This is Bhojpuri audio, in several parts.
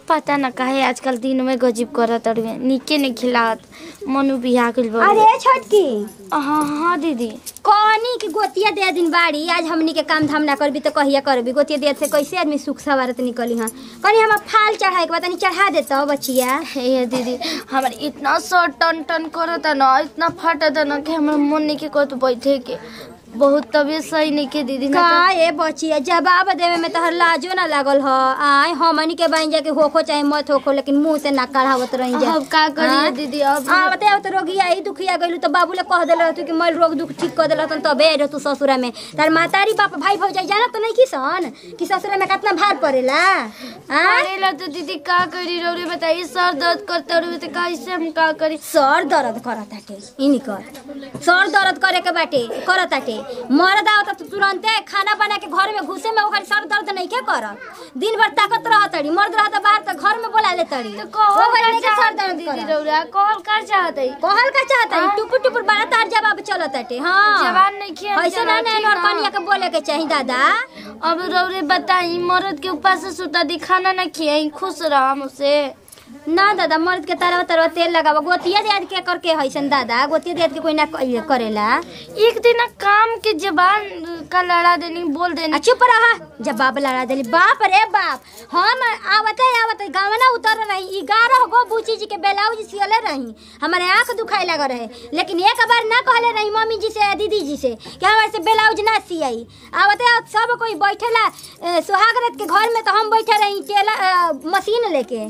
पता न काहे आजकल दिन में गजीब करत अड़वे निके ने खिलात मनु बिहा गइल बा अरे छोटकी हाँ हाँ दीदी कहनी कि गोतिया दे दिन बाड़ी आज हमनी के काम धाम ना करबी तो कहिया करबी गोतिया दे से कैसे आदमी सुख सवारत निकली हाँ कहनी हम फाल चढ़ाए के बाद तनी चढ़ा देता बचिया हे दीदी हमारे इतना सर टन टन करता न इतना फटता न कि हमारा मन नहीं के कहत बैठे के बहुत तबीयत सही नहीं के दीदी ना का ए बचिया जवाब देवे में तोहर लाजो ना लागल ह आय हमनी के बन जाके होखो चाहे मत होखो लेकिन मुंह से ना कढ़ावत रही जा अब का करिए हाँ? दीदी अब आवते आवते रोगी आई दुखिया गइलू तो बाबू ले कह देल तू कि मैं रोग दुख ठीक कर देल तन तबे रह तू ससुरा में तार मातारी बाप भाई भौजाई जाना तो नहीं किसन कि ससुरा में कितना भार पड़ेला हाँ पढ़ेला तो दीदी का करी रौरे बताइए सर दर्द करते रहे तो कैसे हम का करी सर दर्द करताटे इनी कर सर दर्द करे के बाटे करताटे मर्द आवता तो तुरंते खाना बना के घर में घुसे में ओकर सर दर्द नहीं के कर दिन भर ताकत रहतड़ी मर्द रहता बाहर तो घर में बोला लेतड़ी तो कहल ओकर का नहीं के सर चाहत दर्द दीदी कर रौरा कहल का चाहत है कहल का चाहता है टुपुर टुपुर बड़ा तार जवाब चलताटे हां जवान नहीं किया ऐसे ना ना और कनिया के बोले के चाहिए दादा अब रौरे बताई मर्द के ऊपर से सुता दी खाना ना खियाई खुश रहा मुझसे ना दादा मर्द के तरह तरह तेल लगावा गोतिया दे के करके हैसन दादा गोतिया दे के कोई ना क- करेला एक दिन ना काम के जबान का लड़ा देनी बोल आ देनी चुप रहा जब बाप लड़ा देली बाप रे बाप हम आवते आवते गावना उतर रही ग्यारह गो बूची जी के ब्लाउज सियले रही हमारे आंख दुखाए लग रहे लेकिन एक बार ना कहले रही मम्मी जी से दीदी जी से कि हमारे से ब्लाउज ना सियाई आवते आवते सब कोई बैठेला ए, सुहागरत के घर में तो हम बैठे रही टेला अ, मशीन लेके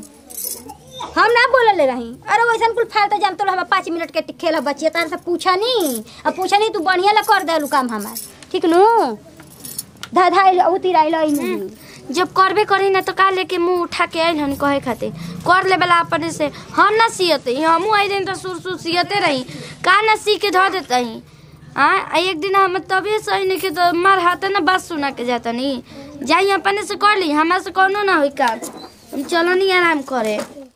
हम ना बोलले रही अरे वैसन कुल फालतू जान तो हम पाँच मिनट के खेल बचिए तार से पूछा नहीं अब पूछा नहीं तू बढ़िया ला कर देलू काम हमार ठीक नु धाधाई उतिराई लई नहीं जब करबे करी ना तो का लेके मुंह उठा के आइल हन कहे खातिर कर ले वाला अपने से हम ना सियते हमू आई दिन तो सुर सुर सियते रही का ना सी के धो देते ही आ आ एक दिन हम तभी सही नहीं के तो मार हाथ ना बात सुना के जाता नहीं जाई अपने से कर ली हमारे से कोनो ना होई काम हम चलो नहीं आराम करे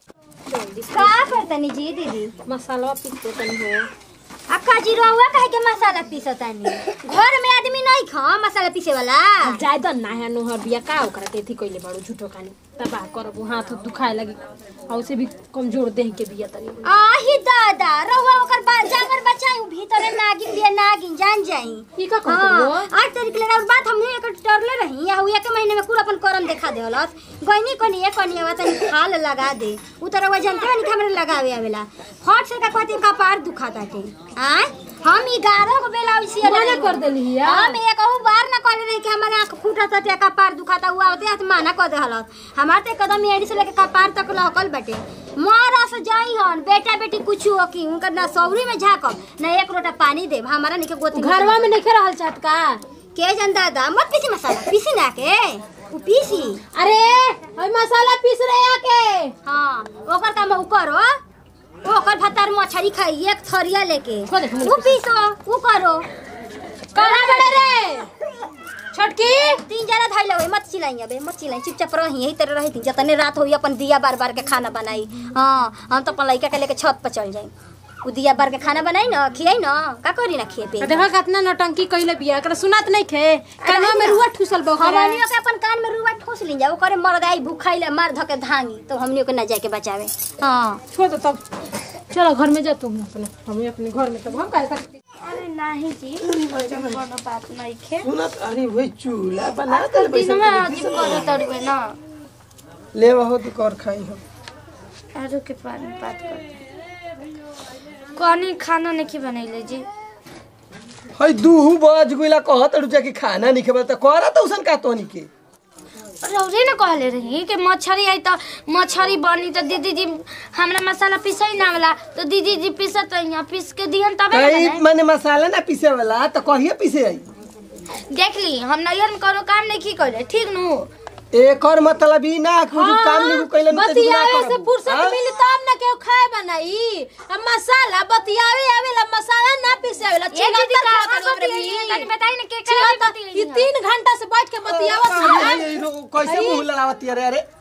का करतनी जी दीदी मसाला पीसते तनी हो अक्का जी रहुआ कहे के मसाला पीसतानी घर में आदमी नहीं खा मसाला पीसे वाला जाय द ना है नोहर बिया का ओकरा तेथी कइले बाड़ू झूठो कानी तबाह करबू हाथ उथ दुखाए लगी और से भी कमजोर देह के बिया तनी आही दादा रहुआ ओकर बा जागर बचाई उ भीतरे नागिन बिया नागिन जान जाई ई का हाँ, करबू आठ तारीख ले और बात हमने एक टरले रही या हुआ के महीने में पूरा अपन करम देखा देवलस गइनी कोनी एक कोनी आवा तनी खाल लगा दे उतर वह जानते नहीं हमरे लगावे आवेला फट से का कहती का पार दुखाता के आय हम 11 को बेला उसी मना कर देली हिया। हम एक कहू बार ना कहले नहीं कि हमारे आंख फूटा था का पार दुखाता हुआ होते हाथ माना कर दे हलत हमार ते कदम एड़ी से लेके का पार तक लहकल बटे मारा से जाई हन बेटा बेटी कुछ हो की उनकर ना सौरी में झाकब ना एक लोटा पानी देब हमारा नहीं के गोती घरवा में नहीं रहल चाहत का के जन दादा मत पीसी मसाला पीसी ना के उ पीसी अरे ओय मसाला पीस रहे आके हाँ ओकर काम उ करो ओकर भतार मछरी खाई एक थरिया लेके खो दे, हमने उ पीसो उ करो कहां बड़े रे छोटकी तीन जना धाई लगे मत चिल्लाई अबे मत चिल्लाई चुपचाप रही यही तरह रही जतने रात होई अपन दिया बार बार के खाना बनाई हाँ हम तो अपन लड़का के लेके छत पर चल जाई उ दिया बार के खाना बनाई ना खियाई ना का करी ना खिए पे देखो कितना नौटंकी कइले बिया एकरा सुनात नहीं खे कानवा में रुआ ठुसल बा ओकरा हमनियो के अपन कान में रुआ ठोस ली जा ओकरे मरदाई भूखाइले मार धके धांगी तो हमनियो के ना जाके बचावे हाँ छोड़ दो तब चलो घर में जा तुम अपने हम अपने घर में तब हम काहे सकते अरे नहीं जी कोनो बात नहीं खे सुनत अरे वही चूल्हा बना दे दिन में अजीब करो तड़वे ना ले हो तो कर खाई हो आलू के पानी बात करते कनी खाना नहीं बनैले जी हई दू बज गइला कहत रुचा कि खाना नहीं खेबा त कर त उसन का तोनी के रौरे न कहले रही कि मछरी आई त मछरी बनी त दीदी जी हमरा मसाला पिसै ना वाला तो दीदी जी पिसत यहाँ पीस के दिहन तबे न कई बनाई। माने मसाला ना पीसे वाला त कहिए पीसे आई देख ली हम नैहर में करो काम नहीं की करे ठीक नु एकर मतलब ई ना कुछ काम नहीं कइले न बतियावे से फुर्सत मिली तब ना केहू खाए बनाई अब मसाला बतियावे आवेला मसाला ना पीसे आवेला ये दीदी का चिल्लाता का करे रे बतियाई? भी। तनी बताई न के का चिल्लाता, बतियाई ई है? तीन घंटा से बैठ के बतियावत है कैसे मुंह लड़ावती अरे अरे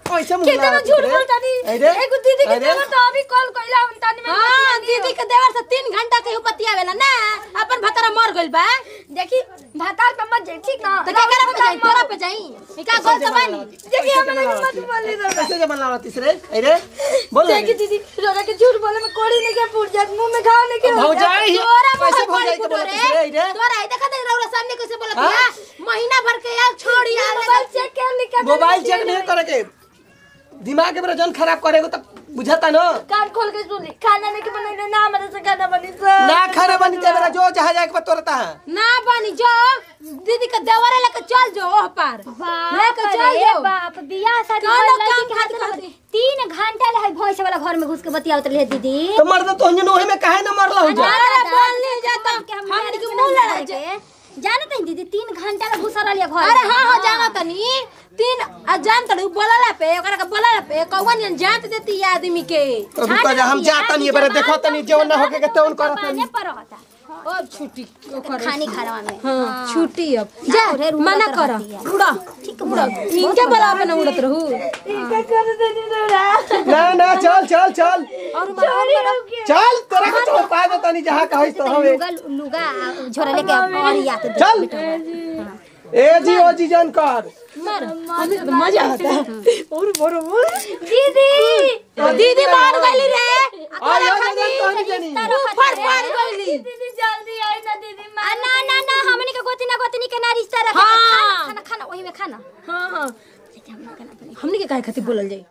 कैसे मुंह कितना लड़ाती झूठ रे? बोलता नी अरे, एगो दीदी के अरे, देवर तो अभी कॉल कइला हम तानी में हाँ दीदी के देवर से तीन घंटा के उपतियावेला ना अपन भतरा मर गइल बा देखी भाताल पे मत जाई ठीक ना तो क्या करे पे जाई तोरा पे जाई ई का गलत बानी देखी हमरा के मत बोली रो कैसे जब लड़ाती रे अरे बोल ना देखी दीदी रोरा के झूठ बोले में कोड़ी नहीं के फूट जात मुंह में घाव नहीं के हो भौजाई तोरा कैसे कैसे भौजाई बोल के बोलती रे अरे तोरा आई देखा दे रौरा सामने कैसे बोलत है महीना भर के यार छोड़ी यार मोबाइल चेक कर निकल मोबाइल चेक नहीं करे के दिमाग में जन खराब करेगो तो बुझाता ना कान खोल के सुन ली खाना नहीं के बनैले ना हमरा से खाना बनी सर ना खाने बनी ते मेरा जो जहाँ जाए के बाद तोरता है ना बनी जो दीदी के देवरे लेके चल जो ओह पार लेके चल रे जो बाप बियाह शादी कौनो भइल लड़की काम के हाथ खातिर में खातिर। तीन घंटा ले भैंस वाला घर में घुस के बतियावत रहे दीदी तो मर्द तो अंजन ओहे में काहे ना मरला हो जा अरे बोल नहीं जाता हम के मुंह लड़ा जे जानत है दीदी तीन घंटा ले घुस रही घर अरे में। हाँ हाँ जाना तनी तीन आ जान तड़ू बोलला पे ओकरा के बोलला पे कौन जात देती है आदमी के तो रुको जा हम जाता नहीं बरे देखो तनी जेवन ना होके के तेवन करत पाने नहीं पर रहता अब छुट्टी ओकर खानी खाना में हाँ छुट्टी अब जा रे, रुआ मना कर कर रहती है। उड़ा ठीक उड़ा इनके बोला पे ना उड़त रहू क्या कर देनी रोरा ना ना चल चल चल और मार चल तोरा के तो पा दे तनी जहाँ कहिस तो हवे लुगा लुगा झोरा लेके और या के चल ए जी ओ जी जान कर मार हमें तो मजा आता है और बोलो दीदी दीदी मार गली रे आ यो जान तोहनी जानी फड़ फड़ गली दीदी जल्दी आई ना दीदी आ, ना ना ना हमनी के गोती ना गोतनी के ना रिश्ता रखे हाँ। खाना खाना वही में खाना हां हां हमनी के काहे खातिर बोलल जाई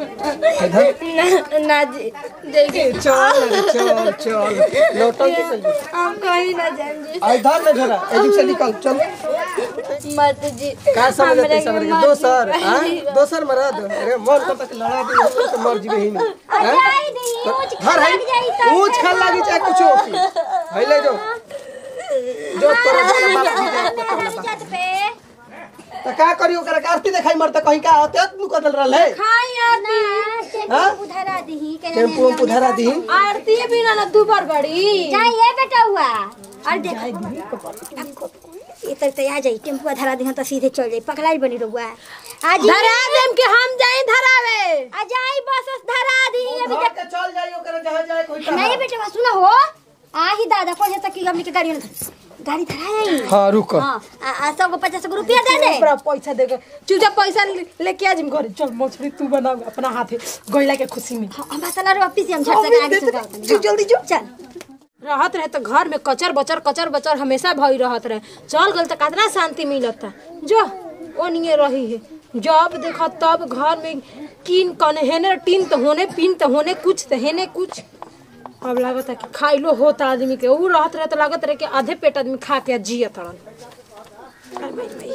इधर ना जी देखिए चल रे, चल चल लौटल के चल हम कहीं ना जाएंगे आ इधर ना जरा एजुक से निकल चल मत जी का समझ हमरा ते के समझ मत दोसर जी। हां दोसर मरद अरे मोर को तक लड़ा दी तो मर जीवे ही नहीं जाई दी ऊंच घर है लग जाई त ऊंच खा लागी चाहे कुछ होती भइले जो जो तोरा वाला बाप जी जाए तो तोरा बाप। जात पे तो का करी ओकरा के आरती देखाई मरता कहीं का होते नु कदल रहले खाई आरती ना हाँ? उधरा दी के टेम्पू में पुधरा दी आरती बिना ना दुबर बड़ी जाई ये बेटा हुआ और देख ये तक तो आ जाई टेम्पू धरा दी तो सीधे चल जाई पकड़ाई बनी रहुआ आज ही- धरा देम के हम जाई धरावे आ जाई बस धरा दी अभी घर के चल जाई ओकरा जहां जाए कोई का नहीं बेटा सुना हो आ ही दादा को तक की हमनी के गाड़ी में गाड़ी धराई हां रुक हां आ आ सबको पचास गो रुपया दे दे पूरा पैसा देगा चुपचाप पैसा ले- लेके आ जिम घर चल मछली तू बना अपना हाथे गइला के खुशी में हम मसाला रो वापिस हम झट से आगे से जाओ जल्दी जो चल रहत रहे तो घर में कचर बचर कचर बचर हमेशा भई रहत रहे चल गल तो कितना शांति मिलता जो ओनिए रही है जब देखा तब घर में कीन कने हेने टीन तो होने पिन तो होने कुछ तो हेने कुछ अब लागत है कि खाइलो होता आदमी के ऊ रहत रहे तो लागत रहे कि आधे पेट आदमी खा के जियत रहन अरे माई माई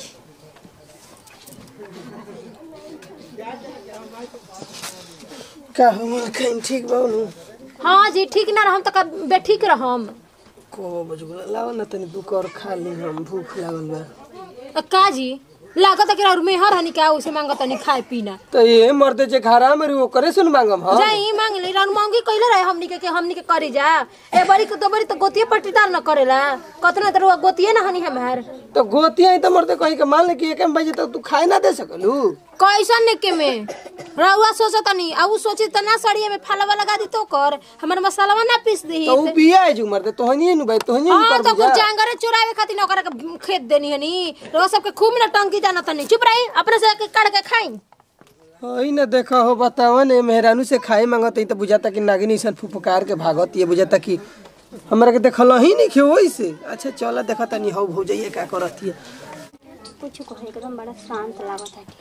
का हम कहीं ठीक बाऊ हाँ जी ठीक ना रहम तो कब बेठीक रहम को बजगुला लाओ ना तनी दू कर खा ली हम भूख लागल बा अ, का जी लागत है कि और मेहर हनी क्या उसे मांगत नहीं खाए पीना तो ये मर्दे जे घरा में रहो करे सुन मांगम हां जाई मांग ले रन मांगी कइले रहे हमनी के, के हमनी के करी जा ए बड़ी के दो बड़ी तो गोतिये पट्टीदार न करेला कतना तर वो गोतिये ना हनी हमार तो गोती आई तो मर्दे कहीं के मान ले कि एक बजे तक तू खाए ना दे सकलू कैसन ने के में रउआ सोचत नहीं आ उ सोची त ना सड़िए में फलवा लगा दी तो कर हमर मसालावा ना पीस दी तो ऊ बिया है जो मर्दे तोहनी नु भाई तोहनी नु हाँ कर तो बुझा कुछ जांगरे चुरावे खातिर न ओकरा के खेत देनी हनी रउआ सबके खूब ना टंकी जाना तनी चुप रही अपने से के काट के खाई हई ना देखा हो बतावन ए मेहरानू से खाए मांगत हई तो बुझाता कि नागिनी सन फुफकार के भागत ये बुझाता कि हमरा के देखल ही नहीं खेओ से अच्छा चला देखा तनी हौ भौजइए का करत है कुछ को एकदम बड़ा शांत लागत है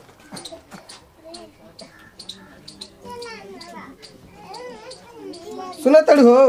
सुना तड़ हो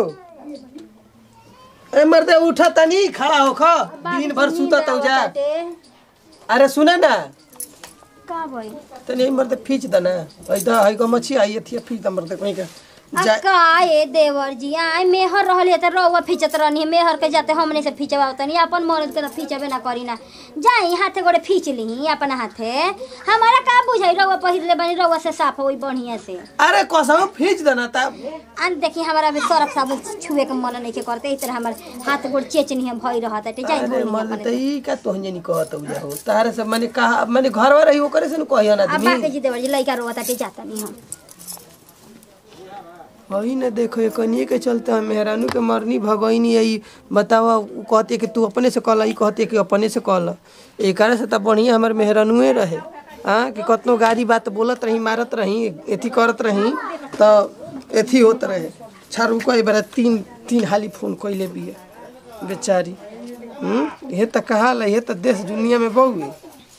ए मर्दे उठा तनी खड़ा हो खा दिन भर सुता तौ जा अरे सुना ना का भाई तनी मर्दे फीच द ना हई द हई को मच्छी आई थी फीच द मर्दे कहीं का जा- का ए देवर जी आय मेहर रहले त रउआ फिचत रहनी मेहर के जाते हमने से फिचवा तनी अपन मर्द के त फिचबे ना करी ना जाई हाथे गोड़े फीच ली अपन हाथे हमारा का बुझाई रउआ पहिरले बनी रउआ से साफ होई बढ़िया से अरे कसम फीच देना ता अन देखी हमारा अभी सरफ साबुन छुए के मन नहीं के करते इस तरह हमार हाथ गोड़ चेचनी हम भई रहत है जाई अरे बोली मन अपन त ई का तोहन जनी कहत हो हो तारे से माने कहा माने घरवा रही ओकरे से न कहियो ना अब बाके आदमी जी देवर जी लइका रोवत है जाता नहीं हम वही न देखो कनिए के चलते हम मेहरानू के मरनी भगैनी आई बतावा उ कहती है कि तू अपने से कहला ई कहती है कि अपने से कहला एकरा से त बढ़िया हमर मेहरानुए रहे हाँ कि कतनो गाड़ी बात बोलत रही मारत रही एथी करत रही त एथी होत रहे छारू कई बार तीन तीन हाली फोन कइले बिया बेचारी हम्म ये त कहाला ये त देश दुनिया में बहुए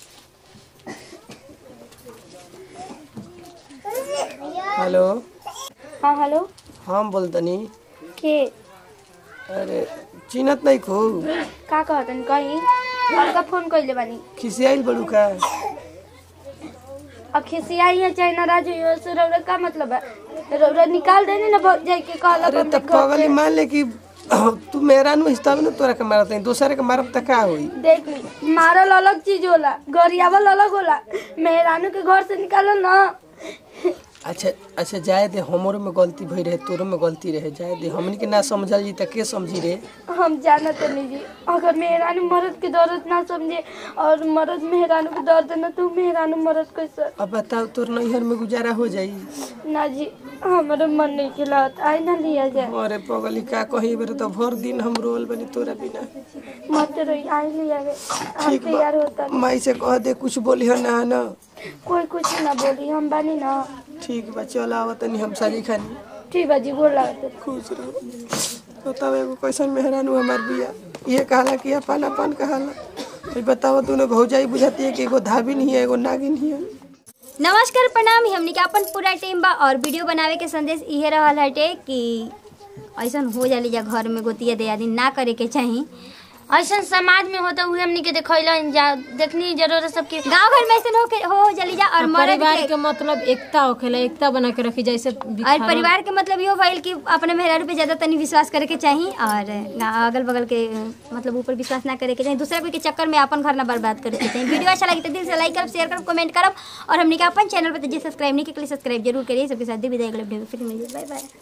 हेलो हाँ हेलो हम बोलतनी के अरे चिनत नहीं खो का कहतन कहीं का फोन कइले बानी खिसियाइल बड़ू का अब खिसियाई है चाहे नाराज हुई हो से रौरा का मतलब है रौरा निकाल देने ना भग जाए के कहला अरे त पगली मान ले कि तू मेरा नु तब न तोरा के मारत नहीं दूसरे के मारब त का होई देख ली मारल अलग चीज होला गरियावल अलग होला मेहरानू के घर से निकालो ना अच्छा अच्छा जाए दे हमरो में गलती भई रहे तोरो में गलती रहे जाए दे हमनी के ना समझल जी त के समझी रे हम जानत नहीं जी अगर मेहरानू मर्द के दर्द ना समझे और मर्द मेहरानू के दर्द ना तो मेहरानू मर्द कैसे अब बताओ तोर नैहर में गुजारा हो जाई ना जी हमारे मन नहीं खिलात आई ना लिया जाए अरे पगली का कही बेरे तो भर दिन हम रोल बनी तोरा बिना मत रही आई लिया गए हम ठीक तैयार होता बा माई से कह दे कुछ बोली हो ना ना कोई कुछ ना बोली हम बानी ना ठीक बा चल आवत तनी हम सारी खानी ठीक बा जी बोल लागत खुश रहो बताओ एगो कैसन मेहरानू हमार बिया ये कहला कि अपन अपन कहला अभी बताओ तूने भौजाई बुझाती है कि एगो धाबिन ही है एगो नागिन ही है नमस्कार प्रणाम हमनी के अपन पूरा टीम बा और वीडियो बनावे के संदेश इहे रहल हटे कि ऐसन हो जाली जा घर में गोतिया दे आदि ना करे के चाही ऐसा समाज में होता हुए हमनी के देखैला जा देखनी जरूरत सबके गांव घर में ऐसन हो के हो जाली जा और मर्द परिवार के के मतलब एकता होखेला एकता बना के रखी जैसे और परिवार के मतलब यो भइल कि अपने मेहरारू पे ज्यादा तनी विश्वास करे के चाही और अगल बगल के मतलब ऊपर विश्वास ना करे के चाही दूसरा कोई के चक्कर में अपन घर ना बर्बाद करे के चाही वीडियो अच्छा लगे तो दिल से लाइक करब शेयर करब कमेंट करब और हमनी के अपन चैनल पे तो जे सब्सक्राइब नहीं के लिए सब्सक्राइब जरूर करिए सबके साथ भी विदाई अगले वीडियो में फिर मिलिए बाय बाय